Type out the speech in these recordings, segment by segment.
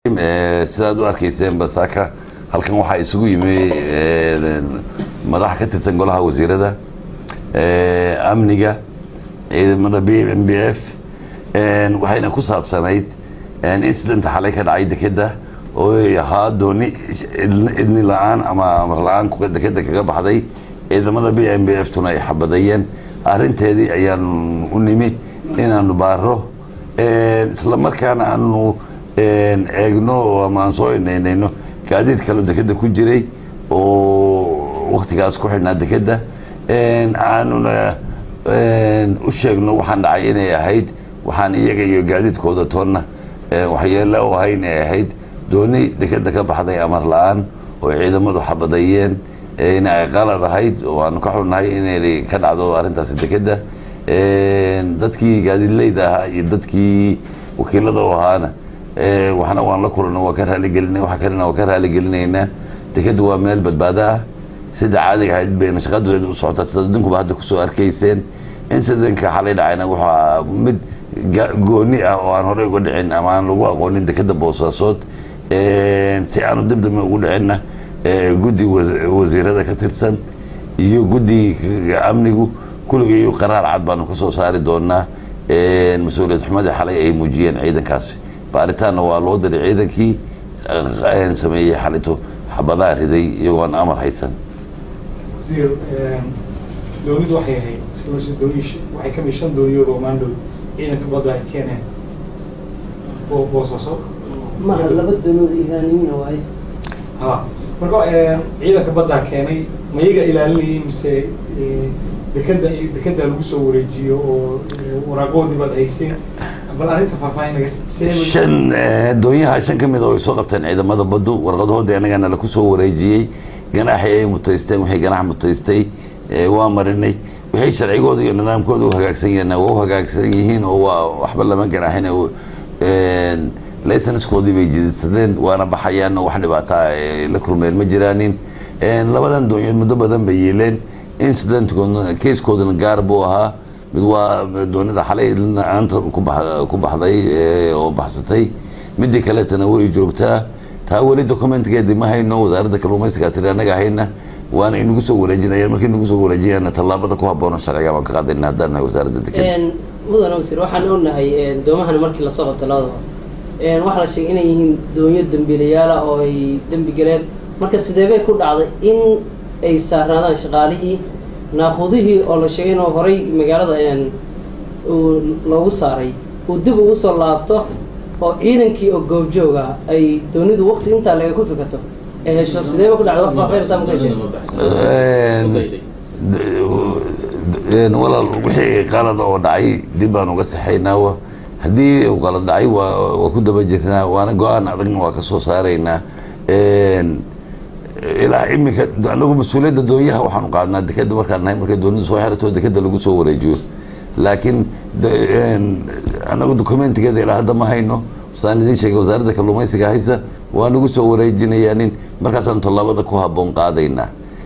sidaad u arkayseen basaaka halkan waxaa isugu yimi madax ka tirsan golaha wasiirada amniga ciidamada b m b f waxayna ku saabsanayd incidenta xalay ka dhacay dekeda oo ahaa dooni idni la-aan ama amar la-aan dekeda kaga baxday ciidamada b m b f tuna ay xabadayeen arinteedii ayaanu u nimi inaanu baaro isla markaana aanu eegno ama aan soo inaynayno gaadiid kaloo dekeda ku jiray oo waktigaas ku xidhnaa dekeda aanuna u sheegno waxaan dhacay inay ahayd waxaan iyaga iyo gaadiidkooda toonna waxyeelo u ahay inay ahayd dooni dekeda ka baxday amar la-aan oo ciidamadu xabadayeen in ay qalad ahayd oo aanu ka xunnahay inay ka dhacdo arrintaasi dekeda dadkii gaadiidleyda ahaa iyo dadkii wakiilada u ahaana waxna waan la kulano waa ka raaligelina waxa kalena waa ka raaligelinaynaa dekeda waa meel badbaado ah sida caadiga ahayd bayna shaqadeeda u socotaa sida idinkuba hadda kusoo arkayseen incidentka xalay dhacayna waxaa mid gooni ah oo aan horey uga dhicin ama aan lagu aqoonin dekeda boosaasood si aanu dibdame ugu dhicinna guddi wasiirada ka tirsan iyo guddiga amnigu kulligii qaraar cad baanu kasoo saari doonaa mas-uuliyad xumadii xalay ay muujiyeen ciidankaasi baaritaanna waa loo diray ciidankii sameeyey xalito xabadaha riday iyagoon amar haysan wasiir doonidu waxay ahayd isla dooni waxay kamid shan dooniyood oo maandhow ciidanka badda ay keeneen oo boosaaso maha laba danood iiraaniyiina waaye ha marka ciidanka baddaa keenay ma iyaga ilaalinayay mise dekeda dekeda lagu soo wareejiyo oo waraaqoodii baad hayseen bal arrinta faahfaahin naga shan doonyaha shan ka mid oo ay soo qabteen ciidamada baddu warqadahoodii annagana laku soo wareejiyey ganaaxii ay mutaysteen wixii ganax mutaystay waa marinay wixii sharcigooda iyo nidaamkooda u hagaagsan yihiin waa u hagaagsan yihiin oo waa waxba lama ganaaxin laysanskoodii bay jididsadeen waana baxayaan wax dhibaataa la kulmeen ma jiraanin labadan doonyood muddo badan bay yeeleen incidentkoodna casekoodana gaar buu ahaa mid waa doonida xalay aanta ku baxday oo baxsatay midii kaleetana way joogtaa taa weli documentgeedii ma hayno wasaaradda kalluumaysiga tiri annaga hayna waana inagu soo wareejinayaan markii nagu soo wareejiyaan tallaabada ku habboona sharciga baan ka qaadayna haddaan nahay wasaaradda dekeda mudane wasiir waxaan ognahay doomahan markii lasoo qabto labadaba waxaa la sheegay inay yihiin doonyo dembiilayaala oo ay dembi galeen marka sidee bay ku dhacday in ay saarnaadaan shaqaalihii naaqudihii oo la sheegay inuu horay magaalada loogu saaray uu dib ugu soo laabto oo ciidankii oo goobjooga ay doonidu waqti intaa laga ku fikato ay hesho sideeba ku dhacday walaal wixii qalada oo dhacay dib baan uga saxaynaa haddii uu qalad dhacay waa waa ku daba jirnaa waana go-aan adagna waa kasoo saaraynaa ilaa iminka anagu mas-uuliyadda doonyaha waxaanu qaadnaa dekeda markaan nahay markay doonida soo xirato dekeda lagu soo wareejiyo laakiin anagu documentigeeda ilaa hadda ma hayno saan idin sheegay wasaaradda kalluumaysiga haysa waa nagu soo wareejinayaanin markaasaanu tallaabada ku habboon qaadaynaa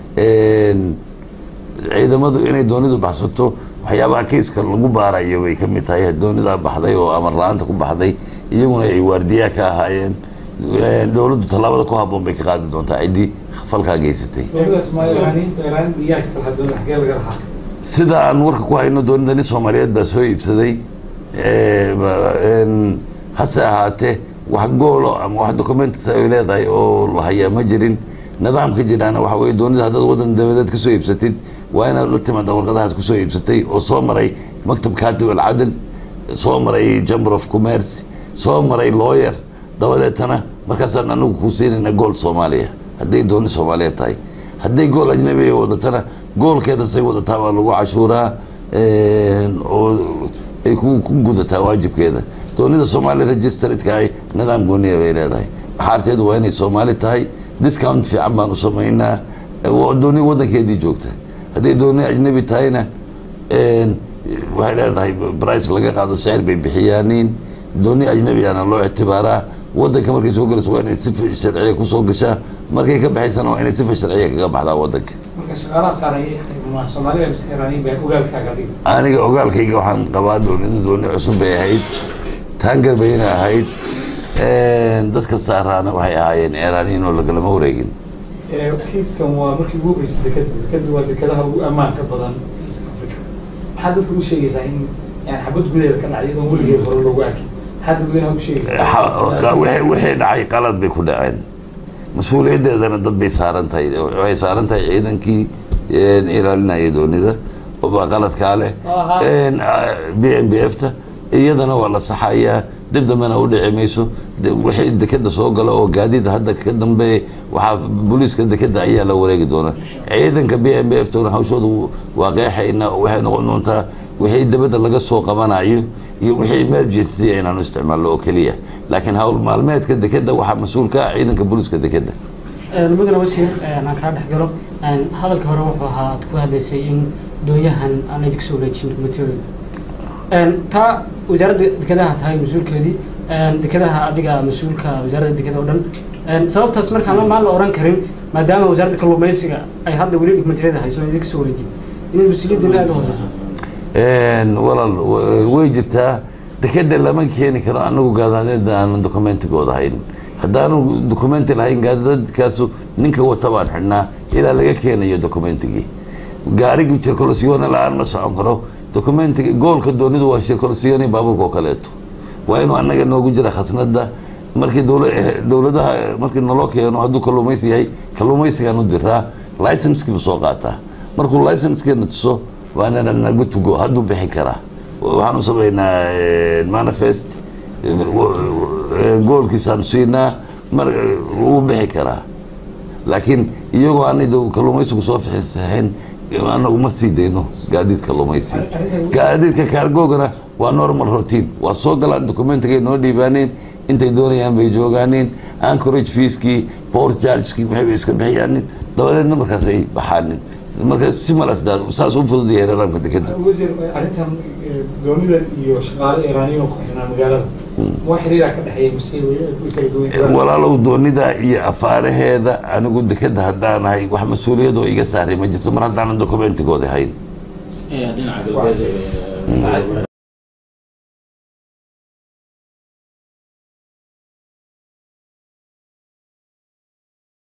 ciidamadu inay doonidu baxsato waxyaabaha keiska lagu baarayo bay ka mid tahay doonidaa baxday oo amar la-aanta ku baxday iyaguna ay waardiyaa ka ahaayeen dowladdu tallaabada ku habboon bay ka qaadi doontaa ciddii falkaa geysatay sida aan warka ku hayno doonida nin soomaaliyeed baa soo iibsaday hase ahaatee wax goolo ama wax documentis ay leedahay oo la hayaa ma jirin nidaamka jiraana waxa weye doonida haddaad waddan dabadeed kasoo iibsatid waa inaad la timaada warqadahaas kusoo iibsatay oo soo maray maktab katib alcadl soo maray chamber of commerce soo maray lawyer dabadeetana markaasaan anagu ku siinayna gool soomaaliya hadday dooni soomaaliya tahay hadday gool ajnabiga wadatana goolkeeda say wadataa waa lagu cashuuraa oo ay ku gudataa waajibkeeda doonida soomaaliya registratka ay nidaam gooniya bay leedahay baxaarteedu waa inay soomaali tahay discount fiican baan u samaynaa dooni wadankeedii joogta hadday dooni ajnabi tahayna waxay leedahay brice laga qaado sicir bay bixiyaaniin dooni ajnabiana loo ictibaaraa wadanka markay soo galayso waa inay sifa sharciya kusoo gashaa markay ka baxaysana waa inay sifa sharciya kaga baxdaa wadanka aniga ogaalkayga waxaan qabaa doonida dooni cusub bay ahayd taangar bayna ahayd dadka saaraana waxay ahaayeen eeraaniyiin oo lagalama wareegin Ee, kiiskan waa markii ugu horreysay dekeda dekeda waa dekadaha ugu ammaanka badan east africa maxaa dadka u sheegaysaa in yani xabad gudaheeda ka dhacay iyadoon weligeed hore loogu arkin maxaa dadweynaha u Ha- sheegaysaa wixii wixii dhacay qalad bay ku dhaceen mas-uuliyaddeedana dad bay saaran tahay waxay saaran tahay ciidankii ilaalinaya doonida baa qaladkaa leh Aha. b m b f ta iyadana waa la saxayaa dib dambena u dhici mayso de- wixii dekeda soo gala oo gaadiida hadda ka dambeeya waxaa booliiska dekeda ayaa la wareegi doonaa ciidanka b m b f tuna hawshooda waaqeexayna waxay noqon doontaa wixii dabadda laga soo qabanayo iyo wixii emergency inaanu isticmaalno oo keliya laakiin hawl maalmeedka dekeda waxaa mas-uul ka ah ciidanka booliiska dekeda mudane wasiir aan kaa dhex galo hadalka hore wuxuu ahaa aad ku hadlaysay in doonyahan aan idinku soo wareejin dokumentiyadooda taa wasaaradda dekedaha tahay mas-uulkeedii dekedaha adiga mas-uulka wasaaradda dekeda oo dhan sababtaas markaan la maan la oran karin maadaama wasaaradda kalluumaysiga ay hadda weli dokumentiyada hayso aan idinku soo wareejin inay mas-uuliyaddina aada u hooseyso walaal w- way jirtaa dekeda lama keeni karo anagu gaadaadeeda aanan dokumentigooda hayn haddaanu dokumenti lahayn gaadadkaasu ninka wata baan xidhnaa ilaa laga keenayo dokumentigii gaarigii shirkolosiyone la-aan ma socon karo dokumentiga goolka doonidu waa shirkolosiyone baabuurka oo kaleeto waa inuu annaga noogu jira khasnada markii dowla dowladaha markii naloo keeno hadduu kalluumaysi yahay kalluumaysigaan u diraa licensekiibu soo qaataa markuu licensekeena tuso waana nagu tugo hadduu bixi karaa waxaanu samaynaa manifest goolkiisaanu siinaa mar wuu bixi karaa laakiin iyagoo aanay kalluumaysigu soo fixisahayn anagu ma sii dayno gaadiid kalluumaysi gaadiidka kaargoogana waa normal routine waa soo galaan documentigay noo dhiibaaneen intay doonayaan bay joogaaneen anchorage feeskii port chargekii waxay bay iska bixiyaanin dabadeedna markaas ay baxaanin marka si malas saas u fudud yahay nidaamka dekeda wasiir arrintan eh, doonida iyo shaqaale iiraaniyiin oo ku xirnaa magaalada waa xiriiraa ka dhexeeya mise way way kala duwan yihiin? walaalow doonida iyo afaaraheeda anigu dekeda haddaanahay wax mas-uuliyad oo iga saaray ma jirto mar haddaanan dokumentigooda hayn dhinaca galbeed